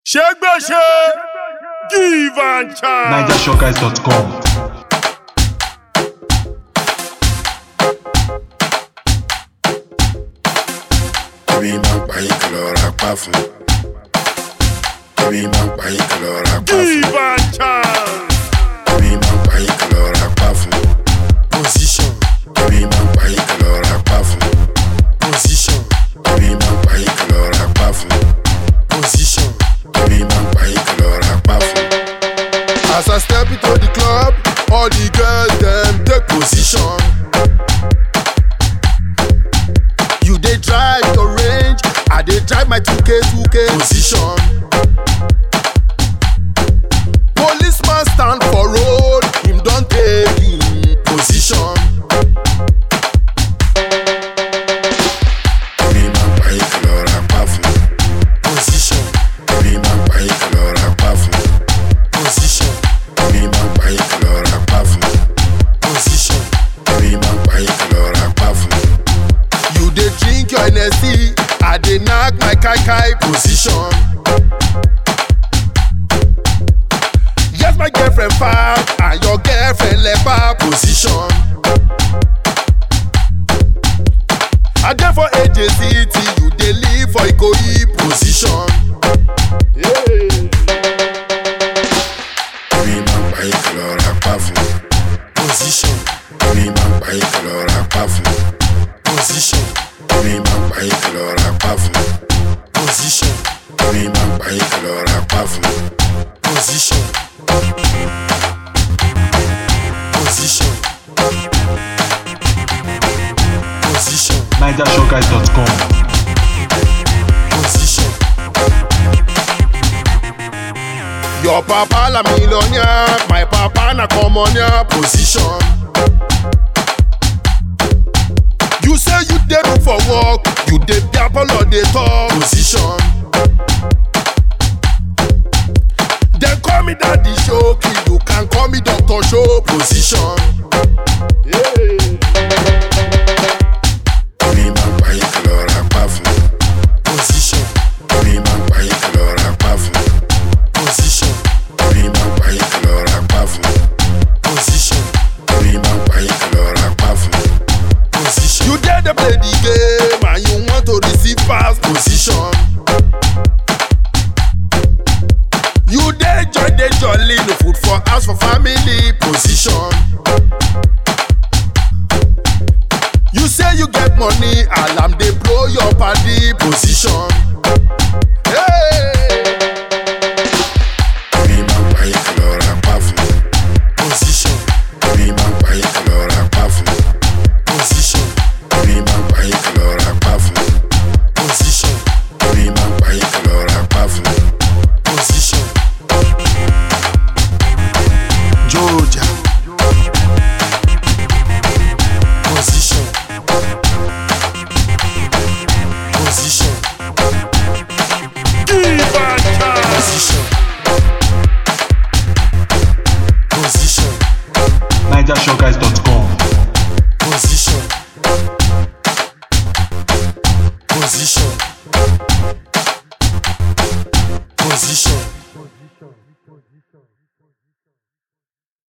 ṣégbèsè give and chance. NigerShowguys.com. Èmi máa ń pa yín kí lọ ra pa fún. Èmi máa ń pa yín kí lọ ra pa fún. give and chance. Èmi máa ń pa yín kí lọ ra pa fún. Position. Èmi máa ń pa yín kí lọ ra pa fún. Position. Èmi máa ń pa yín kí lọ ra pa fún. Position. Èmi máa ń pa yín kí lọ ra pa fún. As I step into the club, all the girls dem take position. You dey drive your range, I dey drive my 2K 2K position. Policeman stand for road, him don take him position. Èmi máa ń pa yín kí lọ ra pa fún. Position. Èmi máa ń pa yín kí lọ ra pa fún. Position. Èmi máa ń pa yín kí lọ ra pa fún. Position. Èmi máa ń pa yín kí lọ ra pa fún. You dey drink your Hennessy, I dey knack my kai kai position. Yes, my girlfriend fine, and your girlfriend leper position. I dey for AJCT, you dey live for Ikoyi position. Èmi máa ń pa yín kí lọ ra pa fún. Position. Èmi máa ń pa yín kí lọ ra pa fún. Position. Èmi máa ń pa yín kí lọ ra pa fún. Position. Èmi máa ń pa yín kí lọ ra pa fún. Position. Position. Position. NigerShowguys.com. Position. Your papa la millionaire, my papa na commoner position. You say you dey look for work, you dey dabble or dey talk position. Dem call me daddy shoki, you can call me doctor show position. Èmi máa ń pa yín kí lọ ra pa fún. Position. Èmi máa ń pa yín kí lọ ra pa fún. Position. Èmi máa ń pa yín kí lọ ra pa fún. Position. Èmi máa ń pa yín kí lọ ra pa fún. Position. You dey dey play the game and you want to receive pass position. You dey joy dey jolly no food for house for family position. You say you get money, alarm dey blow your party position. Hey!